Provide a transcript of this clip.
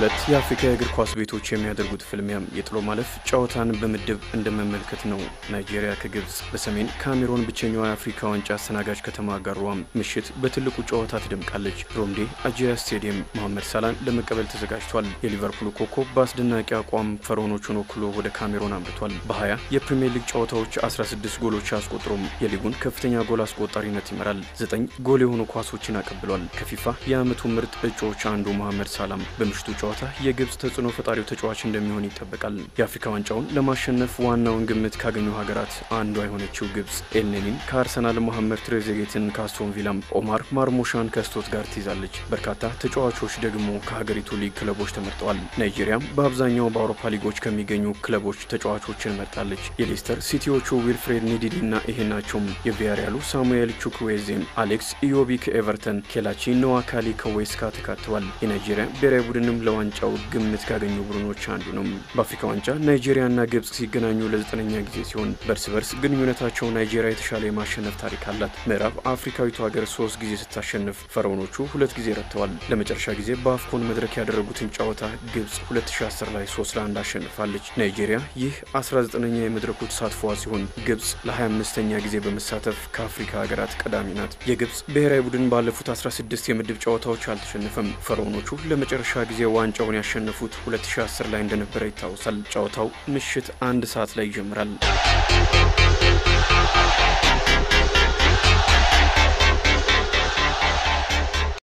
ሁለት የአፍሪካ የእግር ኳስ ቤቶች የሚያደርጉት ፍልሚያም የጥሎ ማለፍ ጨዋታን በምድብ እንደመመልከት ነው። ናይጄሪያ ከግብፅ በሰሜን ካሜሮን ብቸኛዋ የአፍሪካ ዋንጫ አስተናጋጅ ከተማ ጋሯም ምሽት በትልቁ ጨዋታ ትደምቃለች። ሮምዴ አጂያ ስቴዲየም መሐመድ ሳላን ለመቀበል ተዘጋጅቷል። የሊቨርፑሉ ኮከብ በአስደናቂ አቋም ፈርዖኖቹን ወክሎ ወደ ካሜሮን አምርቷል። በ20 የፕሪምየር ሊግ ጨዋታዎች 16 ጎሎች አስቆጥሮም የሊጉን ከፍተኛ ጎል አስቆጣሪነት ይመራል። ዘጠኝ ጎል የሆኑ ኳሶችን አቀብሏል። ከፊፋ የዓመቱ ምርጥ እጩዎች አንዱ መሐመድ ሳላም በምሽቱ ጨዋታ የግብፅ ተጽዕኖ ፈጣሪው ተጫዋች እንደሚሆን ይጠበቃል። የአፍሪካ ዋንጫውን ለማሸነፍ ዋናውን ግምት ካገኙ ሀገራት አንዷ የሆነችው ግብፅ ኤልኔኒን ከአርሰናል፣ መሐመድ ትሬዜጌትን ከአስቶን ቪላም፣ ኦማር ማርሞሻን ከስቶትጋርት ትይዛለች። በርካታ ተጫዋቾች ደግሞ ከሀገሪቱ ሊግ ክለቦች ተመርጠዋል። ናይጄሪያም በአብዛኛው በአውሮፓ ሊጎች ከሚገኙ ክለቦች ተጫዋቾችን መርጣለች። የሌስተር ሲቲዎቹ ዊልፍሬድ ኒዲዲ እና ይሄናቸውም የቪያሪያሉ ሳሙኤል ቹክዌዜም፣ አሌክስ ኢዮቢ ከኤቨርተን፣ ኬላቺ ነዋካሊ ከዌስካ ተካተዋል። የናይጄሪያ ብሔራዊ ቡድንም ለዋንጫው ግምት ካገኙ ቡድኖች አንዱ ነው። በአፍሪካ ዋንጫ ናይጄሪያና ግብፅ ሲገናኙ ለዘጠነኛ ጊዜ ሲሆን በእርስ በርስ ግንኙነታቸው ናይጄሪያ የተሻለ የማሸነፍ ታሪክ አላት። ምዕራብ አፍሪካዊቱ ሀገር ሶስት ጊዜ ስታሸንፍ ፈርዖኖቹ ሁለት ጊዜ ረትተዋል። ለመጨረሻ ጊዜ በአፍኮን መድረክ ያደረጉትን ጨዋታ ግብፅ 2010 ላይ 3 ለአንድ አሸንፋለች። ናይጄሪያ ይህ 19ኛ የመድረኩ ተሳትፏ ሲሆን ግብፅ ለ25ኛ ጊዜ በመሳተፍ ከአፍሪካ ሀገራት ቀዳሚ ናት። የግብፅ ብሔራዊ ቡድን ባለፉት 16 የምድብ ጨዋታዎች አልተሸነፈም። ፈርዖኖቹ ለመጨረሻ ጊዜ ዋንጫውን ያሸነፉት 2010 ላይ እንደነበረ ይታወሳል። ጨዋታው ምሽት አንድ ሰዓት ላይ ይጀምራል።